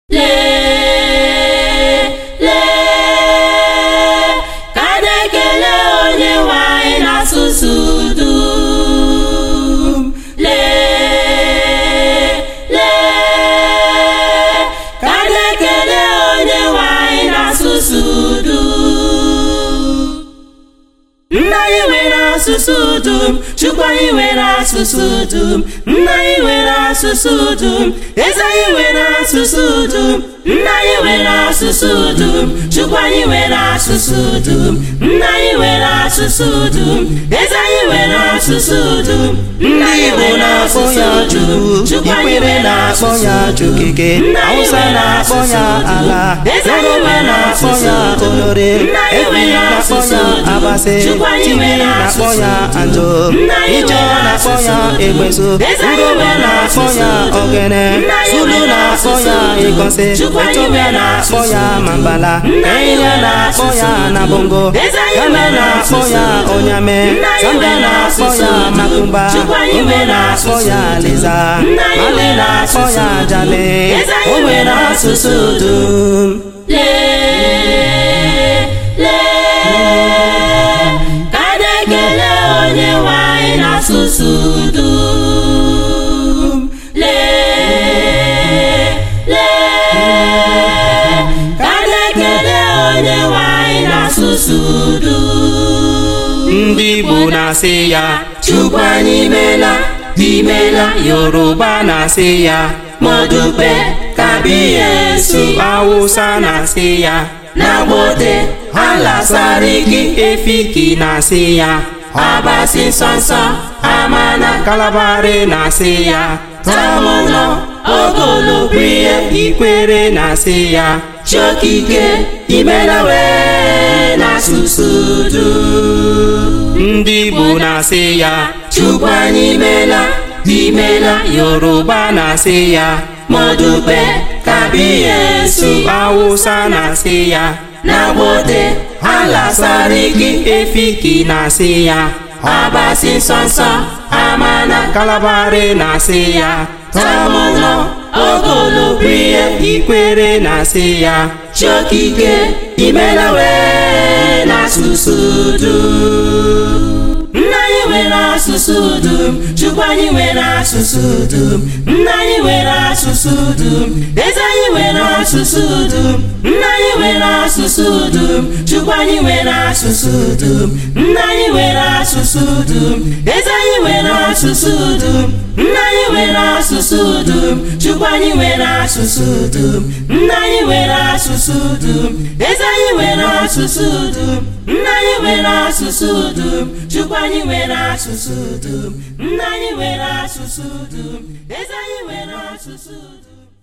lee lee ka a na-ekele onye nwe anyị n'asụsụ dum lee lee ka a na-ekele onye nwe anyị n'asụsụ dum nna anyị nwere asụsụ dum chukwu anyị nwere asụsụ dum nna anyị nwere asụsụ dum eze anyị nwere asụsụ dum nna anyị nwere asụsụ dum chukwu anyị nwere asụsụ dum nna anyị nwere asụsụ dum eze anyị nwere asụsụ dum nna ndị anyị Igbo nwere na-akpọ asụsụ ya dum Chukwu chukwu anyị Ikwere nwere na-akpọ asụsụ ya dum Chukike nna anyị Hausa nwere na-akpọ asụsụ ya dum Ala eze anyị Yoruba nwere na-akpọ asụsụ ya dum Olore nna anyị Efik nwere na-akpọ asụsụ ya dum Abase chukwu anyị Tibi nwere na-akpọ asụsụ ya dum Anjo nna anyị Ijo nwere na-akpọ asụsụ ya dum Egbesu eze anyị Urobo nwere na-akpọ asụsụ ya dum Ogene nna anyị Zulu nwere na-akpọ asụsụ ya dum Ikose chukwu anyị Ethiopia nwere na-akpọ asụsụ ya dum Mambala nna anyị Kenya nwere na-akpọ asụsụ ya dum Nabongo eze anyị Ghana nwere na-akpọ asụsụ ya dum Onyame nna anyị Zambia nwere na-akpọ asụsụ ya dum Makumba chukwu anyị Igbo nwere na-akpọ asụsụ ya dum Liza nna anyị Mali nwere na-akpọ asụsụ ya dum Jale eze anyị o nwere nwere asụsụ asụsụ dum lee lee ka a na-ekele onye nwe anyị n'asụsụ dum lee lee ka a na-ekele onye nwe anyị n'asụsụ dum ndị Igbo na-asị ya Chukwu anyị meela imela Yoruba na-asị ya modupe kabiyesu Hausa na-asị ya nagbote alasariki Efiki na-asị ya abasi nsọnsọ amana Kalabari na-asị ya tamuno ogolobriye Ikwere na-asị ya chokike imela wee n'asụsụ dum ndị Igbo na-asị ya Chukwu anyị meela imela Yoruba na-asị ya modupe kabiyesu Hausa na-asị ya nagbote alasariki Efiki na-asị ya abasi nsọnsọ amana Kalabari na-asị ya tamuno ogolobriye Ikwere na-asị ya chokike imela wee n'asụsụ dum nna anyị nwere asụsụ dum chukwu anyị nwere asụsụ dum nna anyị nwere asụsụ dum eze anyị nwere asụsụ dum nna anyị nwere asụsụ dum chukwu anyị nwere asụsụ dum nna anyị nwere asụsụ dum eze anyị nwere asụsụ dum nna anyị nwere asụsụ dum chukwu anyị nwere asụsụ dum nna anyị nwere asụsụ dum eze anyị nwere asụsụ dum nna anyị nwere asụsụ dum chukwu anyị nwere asụsụ dum nna anyị nwere asụsụ dum eze anyị nwere asụsụ dum